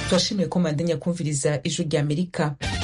turashimiye ko mandanya kumviriza ijwi rya amerika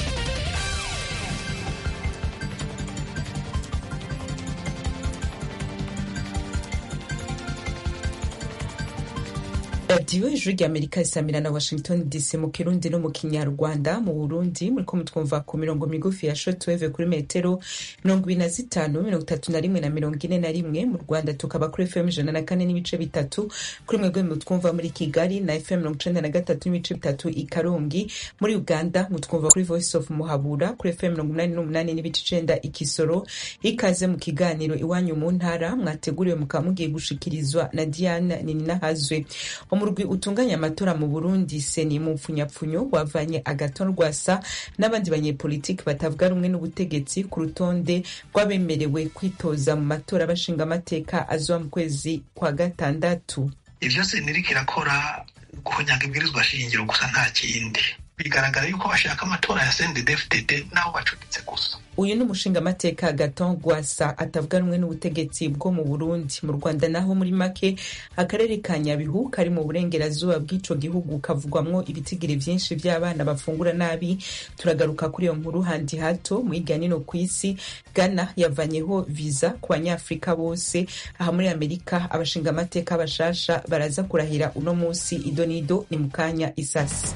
radiyo ijwi rya amerika isamira na washington dc mu kirundi no mu kinyarwanda mu burundi muriko mutwumva ku mirongo migufi ya shotweve kuri metero mirongo ibiri na zitanu mirongo itatu na rimwe na mirongo ine na rimwe mu rwanda tukaba kuri fm ijana na kane n'ibice bitatu kuri mwebwe mutwumva muri kigali na fm mirongo icenda na gatatu n'ibice bitatu i karongi muri uganda mutwumva kuri voice of muhabura kuri fm mirongo umunani n'umunani n'ibice icenda i kisoro ikaze mu kiganiro iwanyu mu ntara mwateguriwe mukaba mugiye gushikirizwa na diane nininahazwe umurwi utunganya amatora mu burundi seni mu mpfunyapfunyo wavanye agaton rwasa n'abandi banyepolitiki batavuga rumwe n'ubutegetsi ku rutonde rw'abemerewe kwitoza mu matora bashinga amateka azoba mu kwezi kwa gatandatu ivyo seni iriko irakora guhonyanga ibwirizwa shingiro gusa nta kindi bigaragara yuko bashaka amatora ya CNDD-FDD naho bacuditse gusa uyu ni umushingamateka gaton rwasa atavuga rumwe n'ubutegetsi bwo mu burundi mu rwanda naho muri make akarere ka nyabihu kari mu burengerazuba bw'ico gihugu kavugwamwo ibitigiri vyinshi vy'abana bafungura nabi turagaruka kuri iyo nkuru handi hato mu hirya nino ku isi ghana yavanyeho viza ku banyafurika bose aha muri amerika abashingamateka bashasha baraza kurahira uno musi idonido ni mu kanya isasi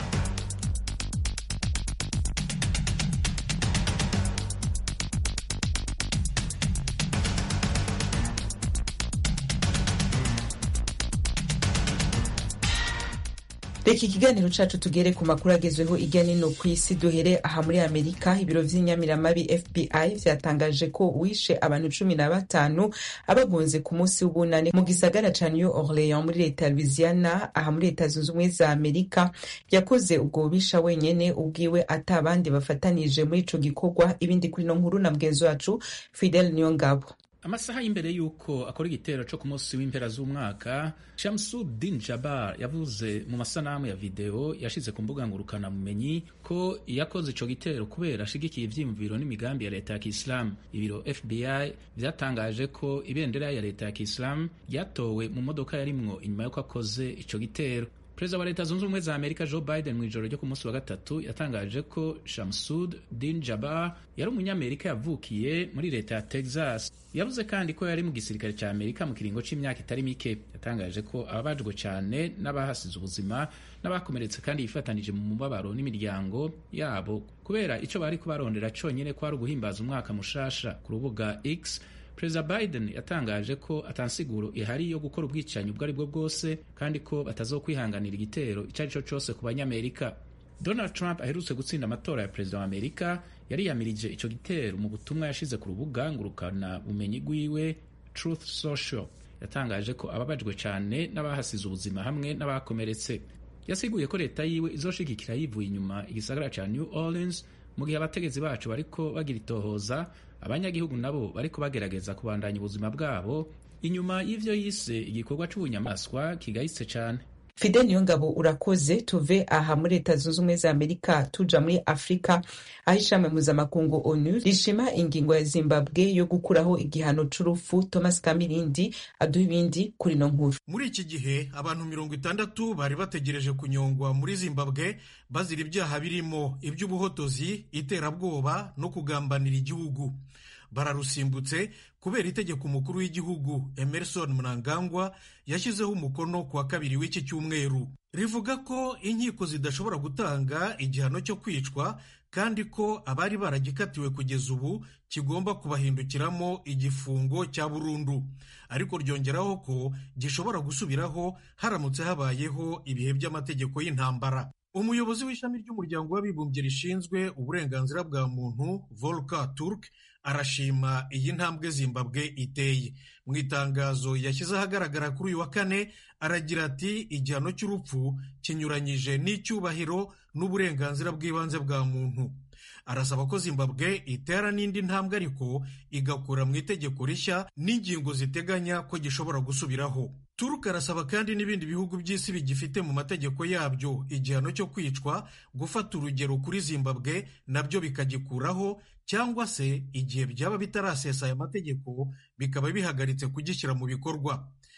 reka ikiganiro cacu tugere ku makuru agezweho irya nino ku isi duhere aha muri amerika ibiro vy'inyamiramabi fbi vyatangaje ko wishe abantu cumi na batanu abagunze ku munsi w'ubunane mu gisagara ca new orleans muri leta ya louisiana aha muri leta zunze ubumwe za amerika yakoze ubwo bubisha wenyene ubwiwe ata abandi bafatanije muri ico gikorwa ibindi kuri no nkuru na mugenzi wacu fidel niyongabo amasaha y'imbere y'uko akora igitero co ku munsi w'impera z'umwaka shamsudin jabar yavuze mu masanamu ya video yashize ku mbuga ngurukana bumenyi ko yakoze ico gitero kubera ashigikiye ivyiyumviro n'imigambi ya leta ya kiislamu ibiro fbi vyatangaje ko ibendera ya leta ya kiislamu ryatowe mu modoka yarimwo inyuma y'uko akoze ico gitero perezida wa leta zunze ubumwe za amerika joe biden mu ijoro ryo ku munsi wa gatatu yatangaje ko shamsud din jabar yari umunyamerika yavukiye muri leta ya texas yavuze kandi ko yari mu gisirikare cya amerika mu kiringo c'imyaka itari mike yatangaje ko ababajwe cyane n'abahasize ubuzima n'abakomeretse kandi yifatanije mu mubabaro n'imiryango yabo kubera ico bari kubarondera conyene ko ari uguhimbaza umwaka mushasha ku rubuga x perezida biden yatangaje ko atansiguro ihari yo gukora ubwicanyi ubwo ari bwo bwose kandi ko batazokwihanganira igitero icyo ari cyo cyose ku banyamerika donald trump aherutse gutsinda amatora ya perezida wa amerika yariyamirije icyo gitero mu butumwa yashize ku rubuga ngurukana bumenyi rwiwe truth social yatangaje ko ababajwe cyane n'abahasize ubuzima hamwe n'abakomeretse yasiguye ko leta yiwe izoshigikira yivuye inyuma igisagara cya new orleans mu gihe abategetsi bacu bariko bagira itohoza abanyagihugu nabo bariko bagerageza kubandanya ubuzima bwabo inyuma y'ivyo yise igikorwa c'ubunyamaswa kigayitse cane fidel niyongabo urakoze tuve aha muri leta zunze ubumwe za amerika tuja muri afurika aho ishami mpuzamakungu onu rishima ingingo ya zimbabwe yo gukuraho igihano c'urupfu thomas kamirindi aduha ibindi kuri no nkuru muri iki gihe abantu mirongo itandatu bari bategereje kunyongwa muri zimbabwe bazira ibyaha birimo iby'ubuhotozi iterabwoba no kugambanira igihugu bararusimbutse kubera itegeko umukuru w'igihugu emerson mnangagwa yashyizeho umukono ku wa kabiri w'iki cyumweru rivuga ko inkiko zidashobora gutanga igihano cyo kwicwa kandi ko abari baragikatiwe kugeza ubu kigomba kubahindukiramo igifungo cya burundu ariko ryongeraho ko gishobora gusubiraho haramutse habayeho ibihe by'amategeko y'intambara umuyobozi w'ishami ry'umuryango w'abibumbye rishinzwe uburenganzira bwa muntu volker turk arashima iyi ntambwe zimbabwe iteye mu itangazo yashyize ahagaragara kuri uyu wa kane aragira ati igihano cy'urupfu kinyuranyije n'icyubahiro n'uburenganzira bw'ibanze bwa muntu arasaba ko zimbabwe itera n'indi ntambwe ariko igakura mu itegeko rishya n'ingingo ziteganya ko gishobora gusubiraho turuka arasaba kandi n'ibindi bihugu by'isi bigifite mu mategeko yabyo igihano cyo kwicwa gufata urugero kuri zimbabwe nabyo bikagikuraho cyangwa se igihe byaba bitarasesa aya mategeko bikaba bihagaritse kugishyira mu bikorwa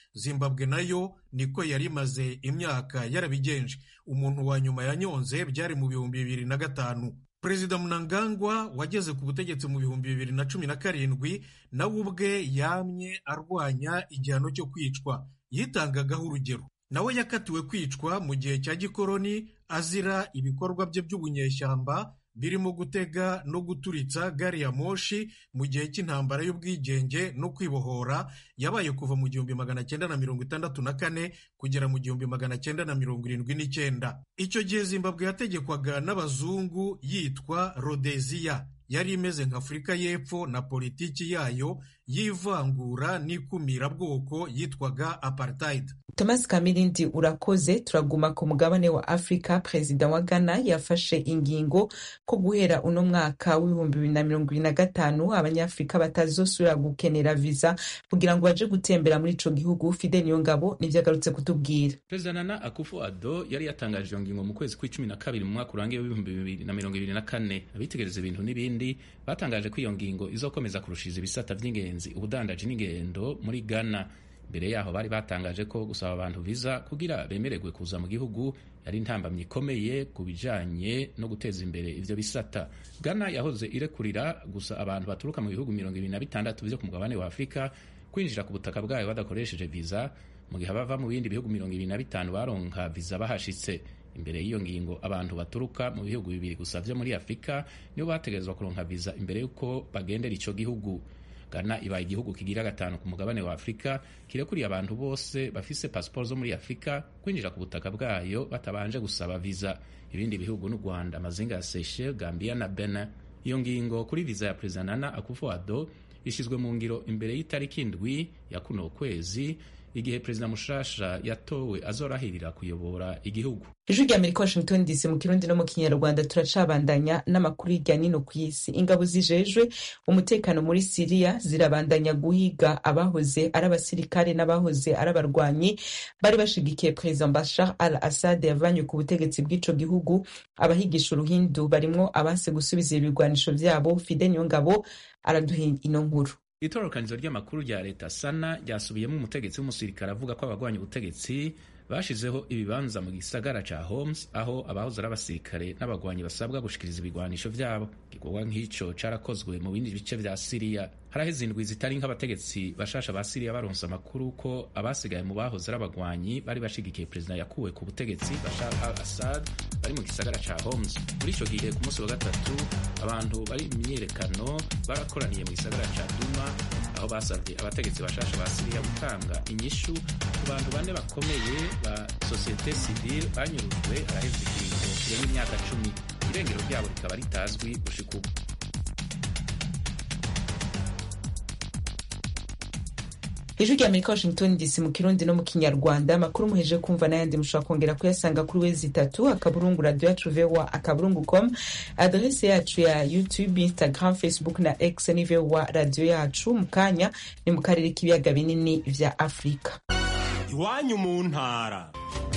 zimbabwe nayo niko yari imaze imyaka yarabigenje umuntu wa nyuma yanyonze byari mu bihumbi bibiri na gatanu perezida munangagwa wageze ku butegetsi mu bihumbi bibiri na cumi na karindwi nawe ubwe yamye arwanya igihano cyo kwicwa yitangagaho urugero nawe yakatiwe kwicwa mu gihe cya gikoroni azira ibikorwa bye by'ubunyeshyamba birimo gutega no guturitsa gari ya moshi mu gihe cy'intambara y'ubwigenge no kwibohora yabaye kuva mu gihumbi magana cyenda na mirongo itandatu na kane kugera mu gihumbi magana cyenda na mirongo irindwi n'icyenda icyo gihe zimbabwe yategekwaga n'abazungu yitwa rodeziya yari imeze nka afurika y'epfo na politiki yayo y'ivangura n'ikumira-bwoko yitwaga apartheid thomas kamirindi urakoze turaguma ku mugabane wa afurika perezida wa ghana yafashe ingingo ko guhera uno mwaka w'ibihumbi bibiri na mirongo ibiri na gatanu abanyafurika batazosubira gukenera viza kugira ngo baje gutembera muri ico gihugu fide niyo ngabo nivyo agarutse kutubwira perezida nana akufu ado yari yatangaje iyo ngingo mu kwezi kw'icumi na kabiri mu mwaka urangiye w'ibihumbi bibiri na mirongo ibiri na kane abitegereza ibintu n'ibindi batangaje ko iyo ngingo izokomeza kurushiza ibisata vy'ingenzi ubudandaji n'ingendo muri ghana mbere yaho bari batangaje ko gusaba abantu viza kugira bemererwe kuza mu gihugu yari intambamyi ikomeye ku bijanye no guteza imbere ivyo bisata ghana yahoze irekurira gusa abantu baturuka mu bihugu mirongo ibiri na bitandatu vyo ku mugabane wa afurika kwinjira ku butaka bwayo badakoresheje viza mu gihe abava mu bindi bihugu mirongo ibiri na bitanu baronka viza bahashitse imbere y'iyo ngingo abantu baturuka mu bihugu bibiri gusa vyo muri afurika nibo bategerezwa kuronka viza imbere y'uko bagendera ico gihugu ghana ibaye igihugu kigira gatanu ku mugabane wa afurika kirekuriye abantu bose bafise pasiporo zo muri afurika kwinjira ku butaka bwayo batabanje gusaba viza ibindi bihugu n'u rwanda amazinga ya seychelles gambia na benin iyo ngingo kuri viza ya perezida nana akufo-addo ishyizwe mu ngiro imbere y'itariki indwi ya kuno kwezi igihe perezida mushasha yatowe azorahirira kuyobora igihugu ijwi rya amerika washington dc mu kirundi no mu kinyarwanda turacabandanya n'amakuru hirya nino ku isi ingabo zijejwe umutekano muri siriya zirabandanya guhiga abahoze ari abasirikare n'abahoze ari abarwanyi bari bashigikiye perezida bashar al assad yavanywe ku butegetsi bw'ico gihugu abahigisha uruhindu barimwo abanse gusubiza ibigwanisho vyabo fide niyo ngabo araduha ino nkuru itororokanizo ry'amakuru rya leta sana ryasubiyemo umutegetsi w'umusirikare avuga ko abagwanya ubutegetsi bashizeho ibibanza mu gisagara ca Homs aho abahoze ari abasirikare n'abagwanyi basabwa gushikiriza ibigwanisho vyabo igikorwa nk'ico carakozwe mu bindi bice vya Siriya haraheze indwi zitari nk'abategetsi bashasha ba Siriya baronse amakuru ko abasigaye mu bahoze ari abagwanyi bari bashigikiye perezida yakuwe ku butegetsi Bashar al-Assad bari mu gisagara ca Homs muri ico gihe ku munsi wa gatatu abantu bari mu myiyerekano barakoraniye mu gisagara ca Duma aho basabye abategetsi bashasha ba Siriya gutanga inyishu ku bantu bane bakomeye ba sosiyete sivile banyurujwe araheze ikiringo kirenga imyaka cumi irengero ryabo rikaba ritazwi gushika ubu ijwi rya amerika washington dc mu kirundi no mu kinyarwanda amakuru muheje kumva n'ayandi mushobora kongera kuyasanga kuri wezi itatu akaburungu radio yacu voa akaburungu com adrese yacu ya youtube instagram facebook na x ni voa radio yacu mu kanya ni mu karere k'ibiyaga binini vya afurika iwanyu mu ntara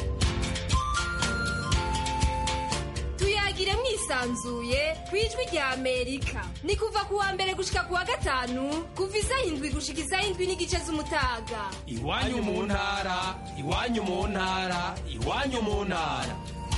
tuyagire mwisanzuye ku ijwi rya amerika ni kuva ku wa mbere gushika ku wa gatanu kuva isaha indwi gushika isaha indwi n'igice z'umutaga iwanyu mu ntara iwanyu mu ntara iwanyu mu ntara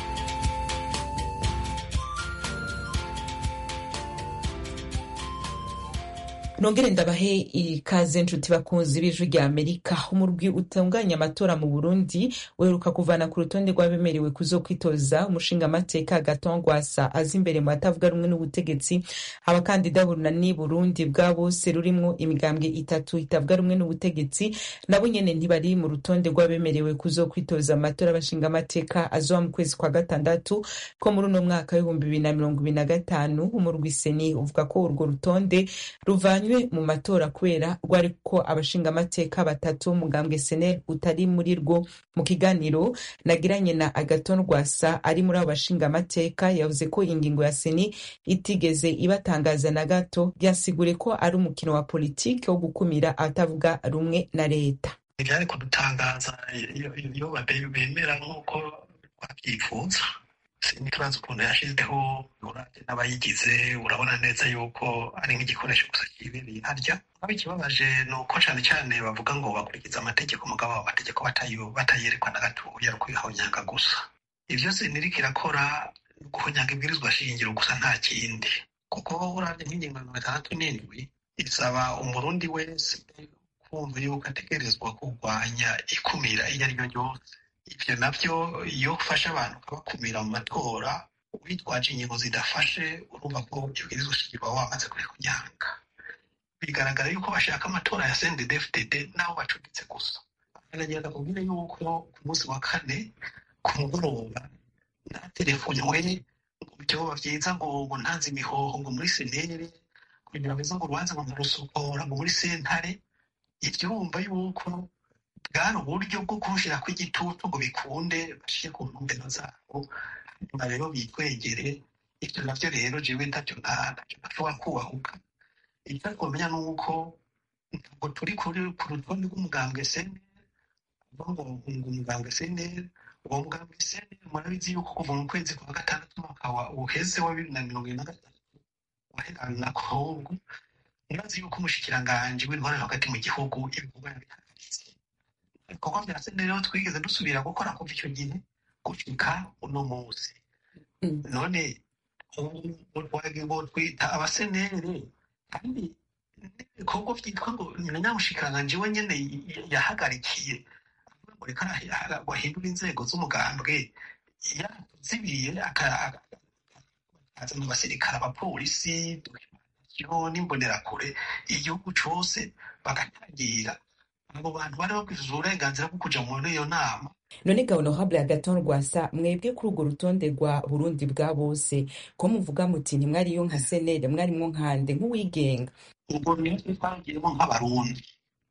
nongere ndabahe ikaze nshuti bakunzi b'ijwi rya amerika umurwi utunganya amatora mu burundi uheruka kuvana ku rutonde rw'abemerewe kuzokwitoza umushingamateka gatongwasa aza imbere mu batavuga rumwe n'ubutegetsi abakandida bunani burundi bwa bose rurimwo imigambwe itatu itavuga rumwe n'ubutegetsi nabo nyene ntibari mu rutonde rw'abemerewe kuzokwitoza amatora y'abashingamateka azoba mu kwezi kwa gatandatu ko muri uno mwaka w'ibihumbi bibiri na mirongo ibiri na gatanu umurwi seni uvuga ko urwo rutonde ruvanywe mu matora kubera rwari ko abashingamateka batatu umugambwe senel utari muri rwo mu kiganiro nagiranye na agaton rwasa ari muri abo bashingamateka yavuze ko ingingo ya seni itigeze ibatangaza na gato byasigure ko ari umukino wa politiki wo gukumira abatavuga rumwe na leta ibyari kudutangaza iyo bemera nk'uko babyifuza siniturazi ukuntu yashyizeho urabye n'abayigize urabona neza yuko ari nk'igikoresho gusa kibereye harya aho ikibabaje ni uko cyane cyane bavuga ngo bakurikiza amategeko mugabo abo mategeko batayerekwa na gatoya ari ukubihonyanga gusa ibyo siniriko irakora guhonyanga ibwirizwa shingiro gusa nta kindi kuko urabye nk'ingingo mirongo itandatu n'indwi isaba umurundi wese kumva yuko ategerezwa kurwanya ikumira iryo ari ryo ryose ibyo nabyo iyo ufashe abantu ukabakumira mu matora witwaje ingingo zidafashe urumva ko ibwirizwa shingiro waba wamaze kubikunyanga bigaragara yuko bashaka amatora ya CNDD-FDD n'aho bacuditse gusa baragenda kubwira yuko ku munsi wa kane ku mugoroba nta telefone we ngo byoba byiza ngo ngo ntanze imihoho ngo muri senere kugira ngo ngo urubanza ngo nkarusokora ngo muri sentare ibyo urumva yuko bwari uburyo bwo kumushyira ku igitutu ngo bikunde bashyire ku ntumbero zabo hanyuma rero bitwegere ibyo nabyo rero jewe ntacyo ntacyo ntashobora kubahuka icyo twamenya ni uko ntabwo turi kuri ku rutonde rw'umugambwe senere avuga ngo ngo umugambwe senere uwo mugambwe senere murabizi yuko kuva mu kwezi kwa gatandatu umwaka wa uheze wa bibiri na mirongo ine na gatatu waherana na kongo murazi yuko umushikiranganji w'intwara hagati mu gihugu ibikorwa yabihagaritse ibikorwa bya senere rero twigeze dusubira gukora kuva icyo gihe gushika uno munsi none ubu twita abasenere kandi ibikorwa byitwa ngo na nyamushikiranganji we nyene yahagarikiye avuga ngo reka bahindura inzego z'umugambwe yatuzibiye akazana abasirikare abapolisi dokimanasiyo n'imbonerakure igihugu cose bagatangira abo bantu bari babwiriza uburenganzira bwo kuja muri iyo nama none ga honorable agaton rwasa mwebwe kuri urwo rutonde rwa burundi bwa bose ko muvuga muti ntimwariyo nka senere mwarimwo nkande nk'uwigenga ubwo niyo twagiyemo nk'abarundi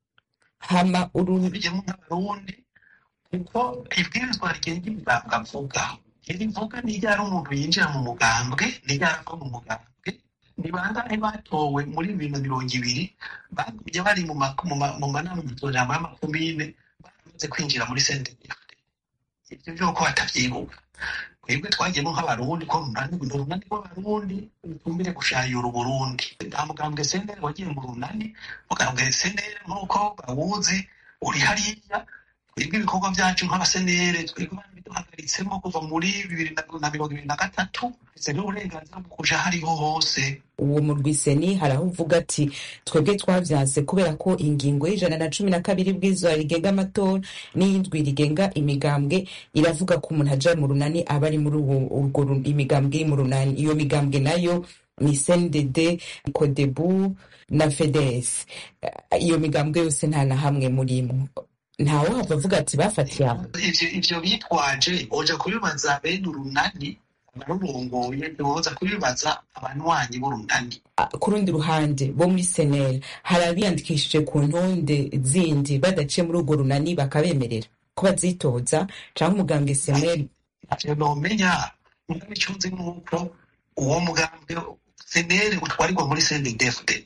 hama uru tubigiyemo nk'abarundi kuko ibwirizwa rigenga imigambwe avuga iri vuga niryo ari umuntu yinjira mu mugambwe niryo arava mu mugambwe ni bangahe batowe muri bibiri na mirongo ibiri bagumye bari mu ma- mu ma- mu manama matorama y'amakomine baramaze kwinjira muri senderi ibyo by'uko batavyibuka twebwe twagiyemo nk'abarundi ko runani ni urunani rw'abarundi rutumbire gushayura uburundi nta mugambwe senderi wagiye mu runani mugambwe senderi nk'uko bawuzi uri hariya twebwe ibikorwa byacu nk'abasenere twebwe biduhagaritsemo kuva muri bibiri na na mirongo ibiri na gatatu ndetse n'uburenganzira bwo kuja hariho hose uwo murwiseni hari aho uvuga ati twebwe twavyanse kubera ko ingingo y'ijana na cumi na kabiri bw'izuba rigenga amatora n'iyindwi rigenga imigambwe iravuga ko umuntu aja mu runani aba ari muri uwo urwo ru- imigambwe iri mu runani iyo migambwe nayo ni cndd kodebu na fedes iyo migambwe yose nta na hamwe murimwo ntawe hava avuga ati bafatiye aho ivyo ivyo bitwaje oja kubibaza bene urunani abarurongoye ntiboza kubibaza abanywanyi b'urunani Ah, ku rundi ruhande bo muri seneri hari abiyandikishije ku ntonde zindi badaciye muri urwo runani bakabemerera ko bazitoza canke umugambwe seneri ntavyo nomenya mugabe ico nzi nuko uwo mugambwe senere utwarirwa muri sendedefdd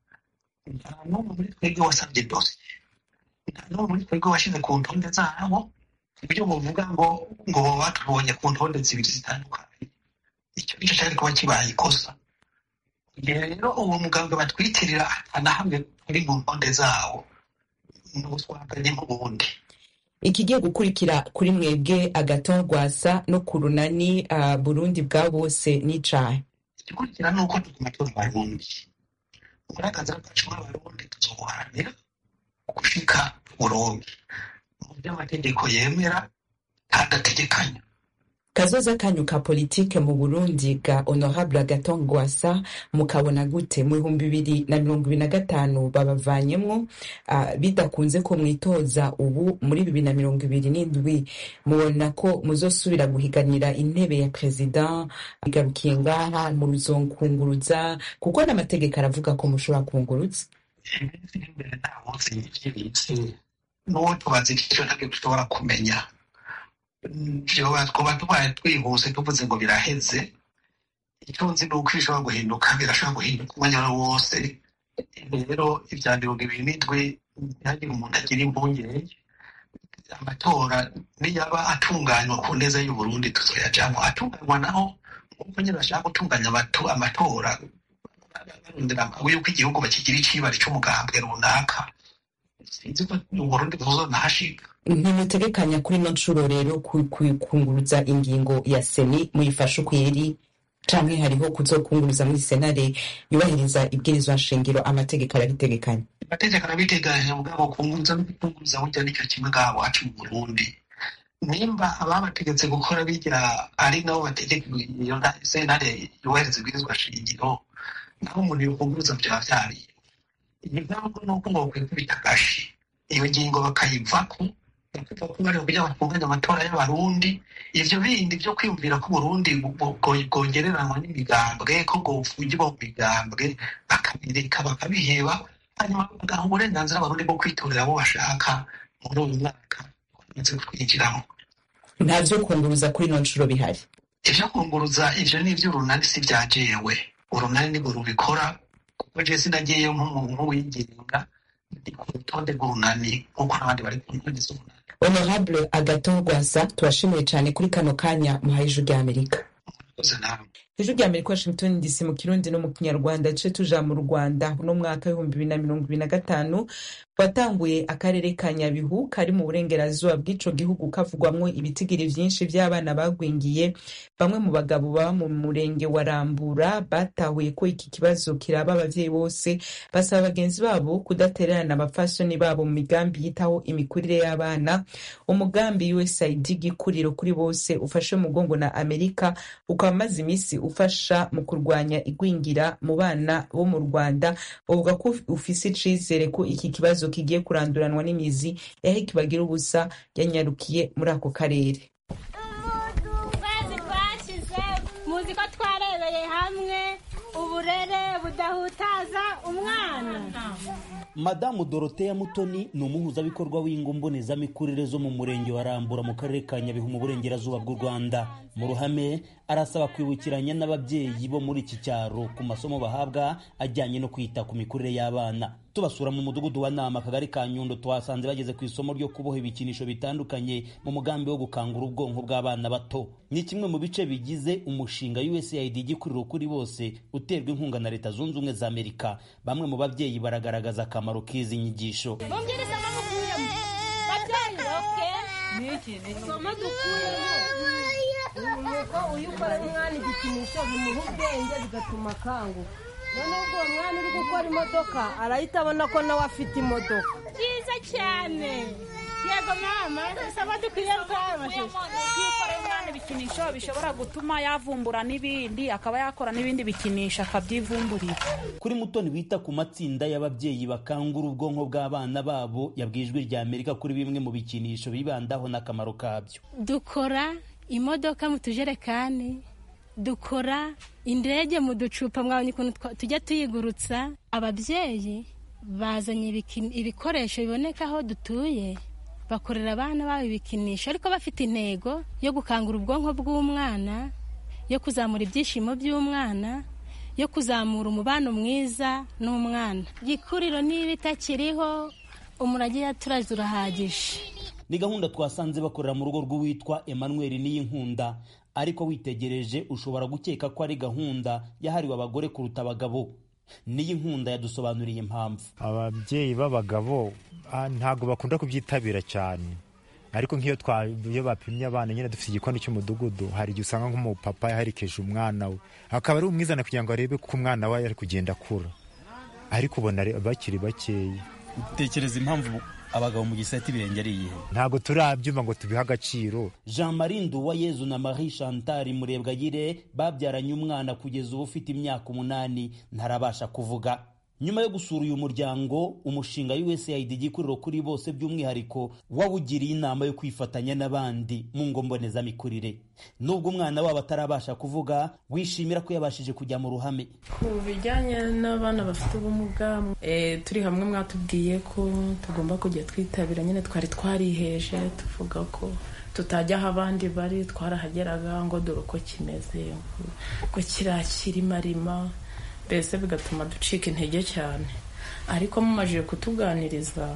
nta n'umwe muri twebwe wasavye dosiye nta n'umwe muri twebwe washize ku ntonde zabo ibyo muvuga ngo ngo baba batubonye ku ntonde zibiri zitandukanye icyo nicyo cyari kuba kibaye ikosa igihe rero uwo mugambwe batwitirira ata na hamwe uri mu ntonde zawo n'ubutwaganye nk'ubundi ikigiye gukurikira kuri mwebwe agaton rwasa no ku runani ah, burundi bwa bose n'icahe igikurikira ni uko tuguma turi abarundi uburenganzira bwacu nk'abarundi tuzobuharanira gushika burundi mu byo amategeko yemera kandi ategekanya kazoza kanyu ka politike mu burundi ga honorable agaton rwasa mukabona gute mu bihumbi bibiri na mirongo ibiri na gatanu babavanyemwo ah, bidakunze ko mwitoza ubu muri bibiri na mirongo ibiri n'indwi mubona ko muzosubira guhiganira intebe ya perezida igarukiye ngaha muzonkunguruza kuko n'amategeko aravuga ko mushobora kunguruza iminsi iri imbere nta munsi y'ibyibitse n'uwo tubaza icyo ntabwo dushobora kumenya vyoba twoba tubaye twihuse tuvuze ngo biraheze icyo nzi ni uko bishobora guhinduka birashobora guhinduka umwanya wari wose rero ibya mirongo ibiri n'indwi ntihagire umuntu agira impungenge amatora niyaba atunganywa ku neza y'uburundi tuzoyajamwo atunganywa naho nk'uko nyine bashaka gutunganya amatu- amatora barondera yuko igihugu bakigira icibari c'umugambwe runaka sinzi ko uburundi buzonahashika ntimutegekanya kuri ino nshuro rero ku- ku- kunguruza ingingo ya seni muyifashe ukwiri canke hariho kuzokunguruza muri senare yubahiriza ibwirizwa nshingiro amategeko arabitegekanya amategeko arabiteganya mugabo kunguruza no kukunguruza burya nicyo kimwe ngaha wacu mu burundi nimba ababategetse gukora bijya ari nabo bategeka iyo nta- sentare yubahiriza ibwirizwa shingiro naho umuntu yokunguruza vyaba vyariye impamvu ni uko ngo kwikubita agashi iyo ngingo bakayivako bakuva ko bari kugira batunganya amatora y'abarundi ivyo bindi vyo kwiyumvira ko uburundi bwo- bwo- bwongereranywa n'imigambwe ko bwofungirwa mu migambwe bakabireka bakabiheba hanyuma bagaha uburenganzira abarundi bwo kwitorera abo bashaka muri uyu mwaka bamaze kwinjiramo nta vyo kunguruza kuri ino nshuro bihari ivyo kunguruza ivyo ni ivy'urunani si vya jewe urunani nibwo rubikora kuko je sinagiyeyo nk'umuntu wigenga ndi ku rutonde rw'urunani nk'uko n'abandi bari ku ntonde z'urunani honorable agaton rwasa tubashimiye cane kuri kano kanya muhaye ijwi rya amerika murakoze namwe ijwi rya amerika washington dc mu kirundi no mu kinyarwanda duce tuja mu rwanda uno mwaka w'ibihumbi bibiri na mirongo ibiri na gatanu watanguye akarere ka nyabihu kari mu burengerazuba bw'ico gihugu kavugwamwo ibitigiri vyinshi vy'abana bagwingiye bamwe mu bagabo baba mu murenge wa rambura batahuye ko iki kibazo kiraba abavyeyi bose basaba bagenzi babo kudatererana abapfasoni babo mu migambi yitaho imikurire y'abana umugambi usaid gikuriro kuri bose ufashe umugongo na amerika ukaba umaze imisi ufasha mu kurwanya igwingira mu bana bo mu rwanda uvuga ko ufise icizere ko iki kibazo kigiye kuranduranwa n'imizi eric bagira ubusa yanyarukiye muri ako karere ukwezi twashize muzi ko twarebeye hamwe uburere budahutaza umwana madamu doroteya mutoni ni umuhuzabikorwa w'ingo mbonezamikurire zo mu murenge wa rambura mu karere ka nyabihu mu burengerazuba bw'u rwanda mu ruhame arasaba kwibukiranya n'ababyeyi bo muri iki cyaro ku masomo bahabwa ajyanye no kwita ku mikurire y'abana tubasura mu mudugudu wa nama akagari ka nyundo twasanze bageze ku isomo ryo kuboha ibikinisho bitandukanye mu mugambi wo gukangura ubwonko bw'abana bato ni kimwe mu bice bigize umushinga usaid igikuriro kuri bose uterwa inkunga na leta zunze ubumwe za amerika bamwe mu babyeyi baragaragaza akamaro k'izi nyigisho mubwire isomo mukuyemo babyeyi oke isomo dukuyemo nuko uyu ukorera umwana igikinisho bimuha ubwenge bigatuma akanguka noneho ubwo uwo mwana uri gukora imodoka arahita abona ko nawe afite imodoka byiza cyane yego mama isomo dukwiye twabashije iyo ukoreye umwana ibikinisho bishobora gutuma yavumbura n'ibindi akaba yakora n'ibindi bikinisho akabyivumburira kuri mutoni wita ku matsinda y'ababyeyi bakangura ubwonko bw'abana babo yabwiye ijwi rya amerika kuri bimwe mu bikinisho bibandaho n'akamaro kabyo dukora imodoka mu tujerekani dukora indege mu ducupa mwabonye ukuntu twa- tujya tuyigurutsa ababyeyi bazanye ibiki- ibikoresho biboneka aho dutuye bakorera abana babo ibikinisho ariko bafite intego yo gukangura ubwonko bw'umwana yo kuzamura ibyishimo by'umwana yo kuzamura umubano mwiza n'umwana gikuriro niba itakiriho umurage yaturaze urahagije ni gahunda twasanze bakorera mu rugo rw'uwitwa emmanuel niyinkunda ariko witegereje ushobora gukeka ko ari gahunda yahariwe abagore kuruta abagabo niyinkunda yadusobanuriye impamvu ababyeyi b'abagabo ah, ntabwo bakunda kubyitabira cyane ariko nk'iyo twa- iyo bapimye abana nyine dufite igikoni cy'umudugudu hari igihe usanga nk'umupapa yaherekeje umwana we akaba ari umwizana kugira ngo arebe ko umwana we ari kugenda akura ariko ubona ari- bakiri bakeya utekereza impamvu abagabo mu gisate ibirenge ari iyihe ntabwo turabyumva ngo tubihe agaciro jean marie nduwayezu na marie chantal murebwayire babyaranye umwana kugeza ubu ufite imyaka umunani ntarabasha kuvuga nyuma yo gusura uyu muryango umushinga usaid igikuriro kuri bose by'umwihariko wawugiriye inama yo kwifatanya n'abandi mu ngo mbonezamikurire nubwo umwana wabo atarabasha kuvuga wishimira ko yabashije kujya mu ruhame ku bijyanye n'abana bafite ubumuga eh, turi hamwe mwatubwiye ko tugomba kujya twitabira nyine twari twariheje tuvuga ko tutajya aho abandi bari twarahageraga ngo dore uko kimeze ngo kiriya kirimarima mbese bigatuma ducika intege cyane ariko mumajije kutuganiriza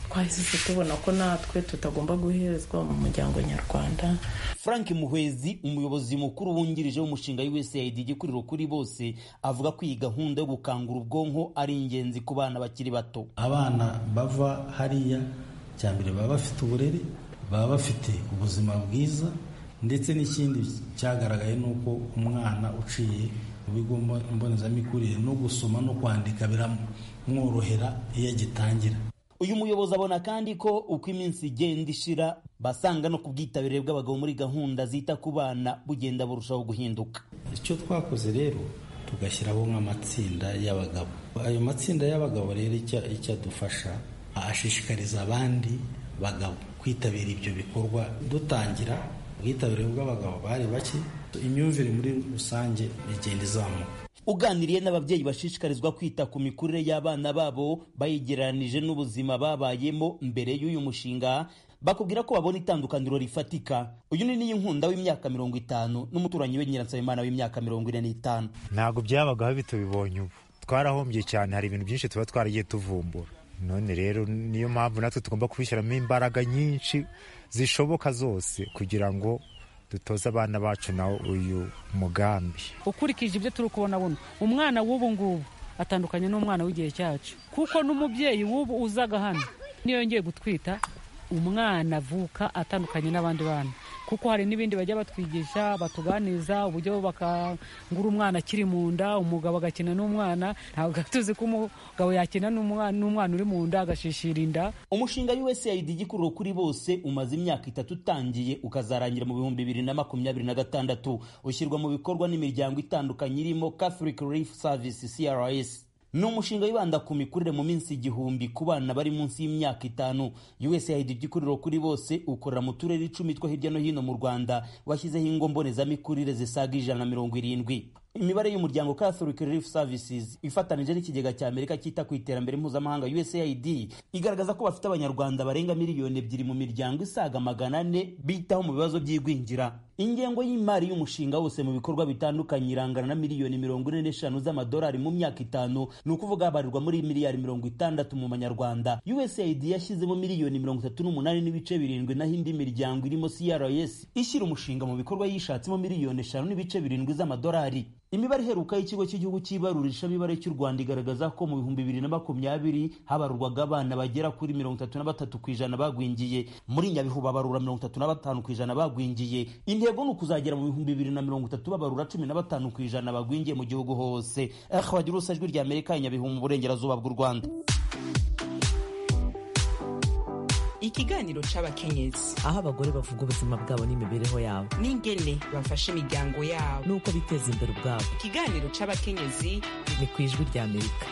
twahise tubona ko natwe tutagomba guherezwa mu muryango nyarwanda frank muhwezi umuyobozi mukuru wungirije w'umushinga usaid igikuriro kuri bose avuga ko iyi gahunda yo gukangura ubwonko ari ingenzi ku bana bakiri bato abana bava hariya cya mbere baba bafite uburere baba bafite ubuzima bwiza ndetse n'ikindi cyagaragaye ni uko umwana uciye mu bigo mbonezamikurire no gusoma no kwandika biramworohera iyo agitangira uyu muyobozi abona kandi ko uko iminsi igenda ishira basanga no ku bwitabire bw'abagabo muri gahunda zita ku bana bugenda burushaho guhinduka icyo twakoze rero tugashyiraho nk'amatsinda y'abagabo ayo matsinda y'abagabo rero icyo adufasha ashishikariza abandi bagabo kwitabira ibyo bikorwa dutangira ubwitabire bw'abagabo bari bake imyumvire muri rusange igenda izamuka uganiriye n'ababyeyi bashishikarizwa kwita ku mikurire y'abana babo bayigereranije n'ubuzima babayemo mbere y'uyu mushinga bakubwira ko babona itandukaniro rifatika uyu ni niyo nkunda w'imyaka mirongo itanu n'umuturanyi we nyiransabimana w'imyaka mirongo ine n'itanu ntabwo byabagaho bitubibonye ubu twarahombye cyane hari ibintu byinshi tuba twaragiye tuvumbura none rero niyo mpamvu natwe tugomba kubishyiramo imbaraga nyinshi zishoboka zose kugira ngo dutoze abana bacu nawo uyu mugambi ukurikije ibyo turi kubona buno umwana w'ubu ngubu atandukanye n'umwana w'igihe cyacu kuko n'umubyeyi w'ubu uzaga hano niyo yongeye gutwita umwana avuka atandukanye n'abandi bana kuko hari n'ibindi bajya batwigisha batuganiza uburyo bakangura umwana akiri mu nda umugabo agakina n'umwana ntabwo tuzi ko umugabo yakina n'umwana uri mu nda agashishira inda umushinga usaid igikuriro kuri bose umaze imyaka itatu utangiye ukazarangira mu bihumbi bibiri na makumyabiri na gatandatu ushyirwa mu bikorwa n'imiryango itandukanye irimo catholic relief service crs ni umushinga wibanda ku mikurire mu minsi igihumbi ku bana bari munsi y'imyaka itanu usaid igikuriro kuri bose ukorera mu turere icumi two hirya no hino mu rwanda washyizeho ingo mbonezamikurire zisaga ijana na mirongo irindwi imibare y'umuryango catholic relief services ifatanije n'ikigega cya amerika cyita ku iterambere mpuzamahanga usaid igaragaza ko bafite abanyarwanda barenga miliyoni ebyiri mu miryango isaga magana ane bitaho mu bibazo by'igwingira ingengo y'imari y'umushinga wose mu bikorwa bitandukanye irangana na miliyoni mirongo ine n'eshanu z'amadolari mu myaka itanu ni ukuvuga habarirwa muri miliyari mirongo itandatu mu manyarwanda usaid yashyizemo miliyoni mirongo itatu n'umunani n'ibice birindwi naho indi miryango irimo crs ishyira umushinga mu bikorwa yishatsemo miliyoni eshanu n'ibice birindwi z'amadolari imibare iheruka y'ikigo cy'igihugu cy'ibarurishamibare cy'u rwanda igaragaza ko mu bihumbi bibiri na makumyabiri habarurwaga abana bagera kuri mirongo itatu na batatu ku ijana bagwingiye muri nyabihu babarura mirongo itatu na batanu ku ijana bagwingiye intego ni ukuzagera mu bihumbi bibiri na mirongo itatu babarura cumi na batanu ku ijana bagwingiye mu gihugu hose bagira urusa ijwi rya amerika nyabihu mu burengerazuba bw'u rwanda ikiganiro c'abakenyezi aho abagore bavuga ubuzima bwabo n'imibereho yabo n'ingene bafasha imiryango yabo n'uko biteza imbere ubwabo ikiganiro c'abakenyezi ni ku ijwi rya amerika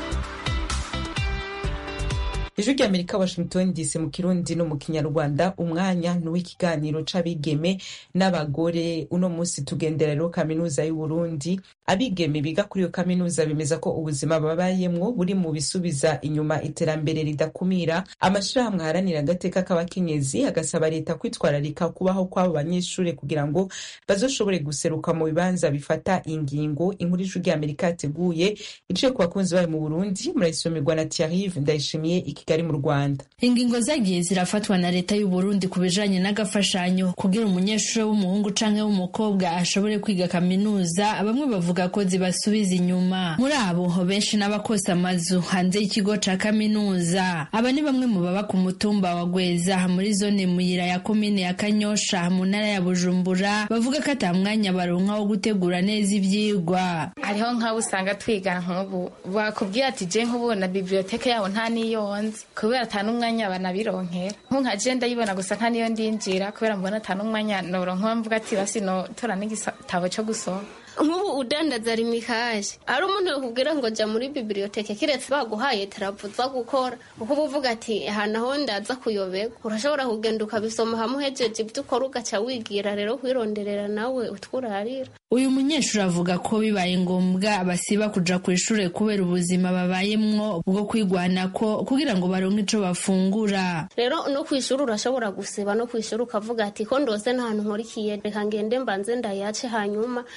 ijwi rya amerika washington dc mu kirundi no mu kinyarwanda umwanya ni uw'ikiganiro c'abigeme n'abagore uno munsi tugendera rero kaminuza y'uburundi abigeme biga kuri iyo kaminuza bemeza ko ubuzima babayemwo buri mu bisubiza inyuma iterambere ridakumira amashirahamwe aharanira agateka k'abakenyezi agasaba leta kwitwararika kubaho kw'abo banyeshuri kugira ngo bazoshobore guseruka mu bibanza bifata ingingo inkuru ijwi rya amerika yateguye iciye ku bakunzi bayo mu burundi murayisomerwa na tiarive ndayishimiye iki kigali mu rwanda ingingo zagiye zirafatwa na leta y'u Burundi ku bijanye n'agafashanyo kugira umunyeshuri w'umuhungu canke w'umukobwa ashobore kwiga kaminuza bamwe bavuga ko zibasubiza inyuma muri abo benshi n'abakosa amazu hanze y'ikigo ca kaminuza aba ni bamwe mu baba ku mutumba wa Gweza muri zone muyira ya komine ya Kanyosha mu ntara ya Bujumbura bavuga ko ata mwanya baronka wo gutegura neza ivyigwa hariho nk'abo usanga twiga nk'ubu bakubwira ati je nk'ubu na biblioteke yabo nta niyo nzi kubera ata n'umwanya banabironkera nko nka je ndayibona gusa nka niyo ndinjira kubera mbona ata n'umwanya noronka mvuga ati basi notora n'igitabo co gusoma nk'ubu udandaza rimikaje ari umuntu yakubwira ngo jya muri bibiliyoteke kiretse baguhaye teravuza gukora kuko uba uvuga ati ahantu aho ndaza kuyoberwa urashobora kugenda ukabisoma hamwe uhejeje ibyo ukora ugaca wigira rero kwironderera nawe utwurarira uyu munyeshuri avuga ko bibaye ngombwa basiba kuja ku ishure kubera ubuzima babayemwo bwo kwigwanako kugira ngo baronke ico bafungura rero no ku ishuri urashobora gusiba no ku ishuri ukavuga ati ko ndose ntahantu nkorikiye reka ngende mbanze ndayace hanyuma ndagaruka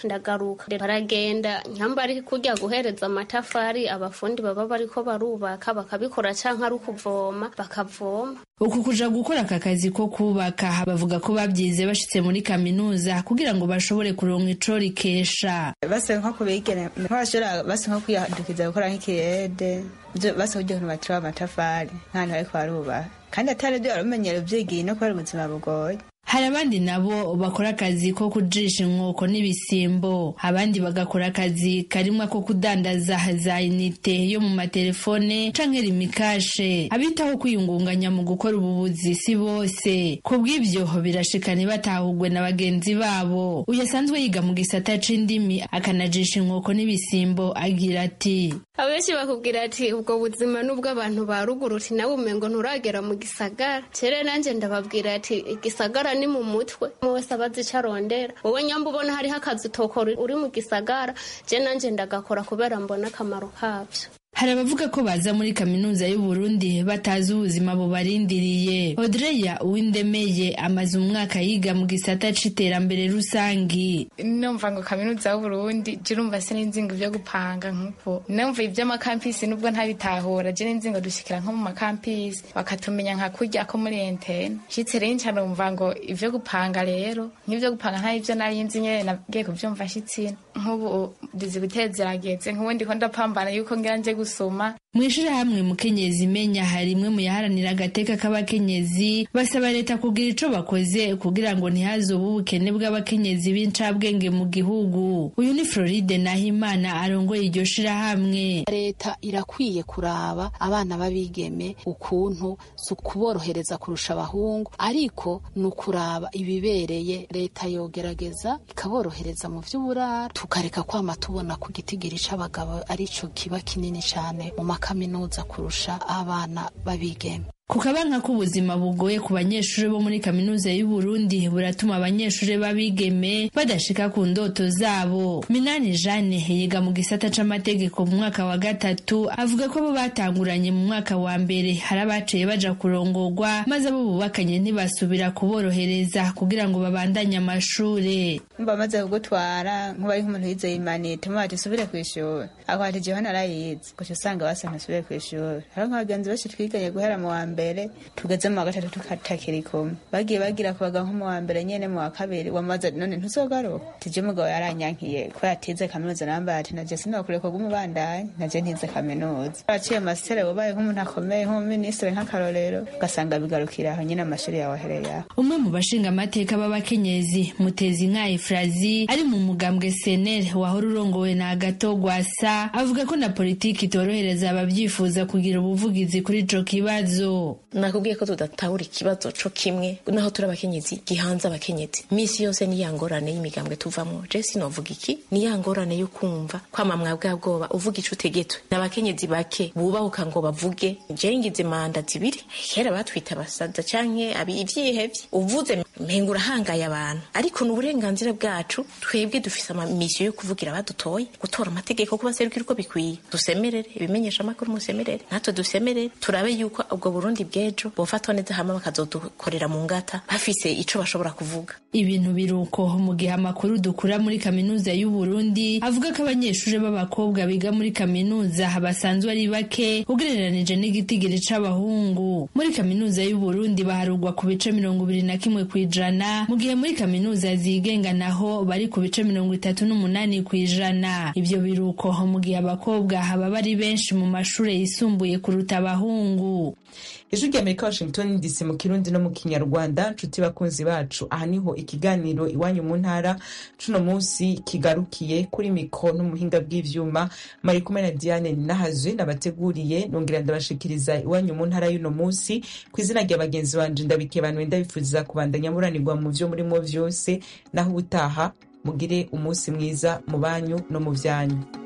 kubaka baragenda nyamba ari kujya guhereza amatafari abafundi baba bariko barubaka bakabikora canke ari ukuvoma bakavoma uku kuja gukora aka kazi ko kubaka bavuga ko babyize bashitse muri kaminuza kugira ngo bashobore kuronka ico rikesha base nko kubigene nk'abashobora base nko kwiyandukiza gukora nk'ikiyede base kugira ngo batire amatafari nk'ahantu bariko barubaka kandi atari byo baramenyera ivyigiye no kubera ubuzima bugoye hari abandi nabo bakora akazi ko kujisha inkoko n'ibisimbo abandi bagakora akazi karimwo ko kudandaza za inite yo mu matelefone canke rimikashe abitaho kwiyungunganya mu gukora ububuzi si bose ku bw'ivyo birashikana batahugwe na bagenzi babo uyu asanzwe yiga mu gisata c'indimi akanajisha inkoko n'ibisimbo agira ati abenshi bakubwira ati ubwo buzima n'ubwo abantu ba ruguru uti nawe umengo nturagera mu gisagara cere nanje ndababwira ati igisagara ni mu mutwe wese abazi ico arondera wowe nyamba ubona hariho akazi utokora uri mu gisagara je nanje ndagakora kubera mbona akamaro kavyo hari abavuga ko baza muri kaminuza y'u Burundi batazi ubuzima bubarindiriye Audreya Uwindemeye amaze umwaka yiga mu gisata c'iterambere rusangi numva ngo kaminuza y'u Burundi je numva sininzingo vyo gupanga nkuko numva ivy'amakampisi nubwo ntabitahura je ninzingo dushikira nko mu makampisi bakatumenya nka kurya ko muri entene shitse rero nca numva ngo ivyo gupanga rero nk'ivyo gupanga nta ivyo nari nzi nyene nagiye kuvyumva shitsina nk'ubu ndizi gutezerageze nk'ubu ndiko ndapambana yuko ngira nje gusoma mw'ishirahamwe mukenyezi imenya hari imwe mu yaharanira agateka k'abakenyezi basaba leta kugira ico bakoze kugira ngo ntihazobe ubukene bw'abakenyezi b'incabwenge mu gihugu uyu ni floride nahimana arongoye iryo shirahamwe leta irakwiye kuraba abana b'abigeme ukuntu si ukuborohereza kurusha abahungu ariko ni ukuraba ibibereye leta yogerageza ikaborohereza mu vy'uburara tukareka kwama tubona ku gitigiri c'abagabo arico kiba kinini cane mu makaminuza kurusha abana b'abigeme ku kabanka k'ubuzima bugoye ku banyeshuri bo muri kaminuza y'u Burundi buratuma abanyeshuri b'abigeme badashika ku ndoto zabo Minani Jane yiga mu gisata c'amategeko mu mwaka wa gatatu avuga ko bo batanguranye mu mwaka wa mbere hari abaciye baja kurongorwa maze abo bubakanye ntibasubira kuborohereza kugira ngo babandanye amashure mba maze kugutwara nkuba ari nk'umuntu yize imanite muba ati subire kw'ishuri ako ati jewe narayize guca usanga basa ntusubire kw'ishuri hariho nk'abagenzi benshi twiganye guhera mu wa mbere mbere tugeze mu wa gatatu tukatakiri kumwe bagiye bagira kubaga nko mu wa mbere nyene mu wa kabiri wamaze none ntuzogaruka tije umugabo yaranyankiye ko yatize kaminuza nambaye ati naje sinokureka bw'umubandanyi naje ntize kaminuza aciye masiteri wabaye nk'umuntu akomeye nk'umuminisitiri nk'akarorero ugasanga bigarukira aho nyine amashuri yawe ahereye aho umwe mu bashinga amateka b'abakenyezi mutezi nka efrazi ari mu mugambwe senere wahora urongowe na agato gwasa avuga ko na politiki itorohereza ababyifuza kugira ubuvugizi kuri ico kibazo nakubwiye ko tudatahura ikibazo co kimwe naho turi abakenyezi gihanze abakenyezi misi yose ni ya ngorane y'imigambwe tuvamwo je sinovuga iki ni ya ngorane yo kumva kwamamwa bwa bwoba uvuga ico utegetswe n'abakenyezi bake bubahuka ngo bavuge je ngize manda zibiri kera batwita abasaza canke ivyihevye uvuze mpenga urahangaye abantu ariko ni uburenganzira bwacu twebwe dufise amamisiyo yo kuvugira abadutoye gutora amategeko kubaserukira uko bikwiye dusemerere ibimenyesha amakuru musemerere natwe dusemerere turabe yuko ubwo burundi bw'ejo bofatwa neza hama bakazodukorera mu ngata bafise ico bashobora kuvuga ibintu biruko mu gihe amakuru dukura muri kaminuza y'u Burundi avuga ko abanyeshuri b'abakobwa biga muri kaminuza basanzwe ari bake ugereranije n'igitigiri c'abahungu muri kaminuza y'u Burundi baharugwa ku bice mirongo ibiri na kimwe kw'ijana mu gihe muri kaminuza zigenga naho bari ku bice mirongo itatu n'umunani kw'ijana ivyo biruko mu gihe abakobwa baba ari benshi mu mashure yisumbuye kuruta abahungu ijwi ry'amerika washington dc mu kirundi no mu kinyarwanda nshuti bakunzi bacu aha niho ikiganiro iwanyu mu ntara cuno munsi kigarukiye kuri miko n'umuhinga bw'ivyuma mari kumwe na diane nahazwe nabateguriye nongera ndabashikiriza iwanyu mu ntara y'uno munsi ku izina rya bagenzi banje ndabikebanuye ndabifuriza kubandanya muranirwa mu vyo murimo vyose naho ubutaha mugire umunsi mwiza mu banyu no mu vyanyu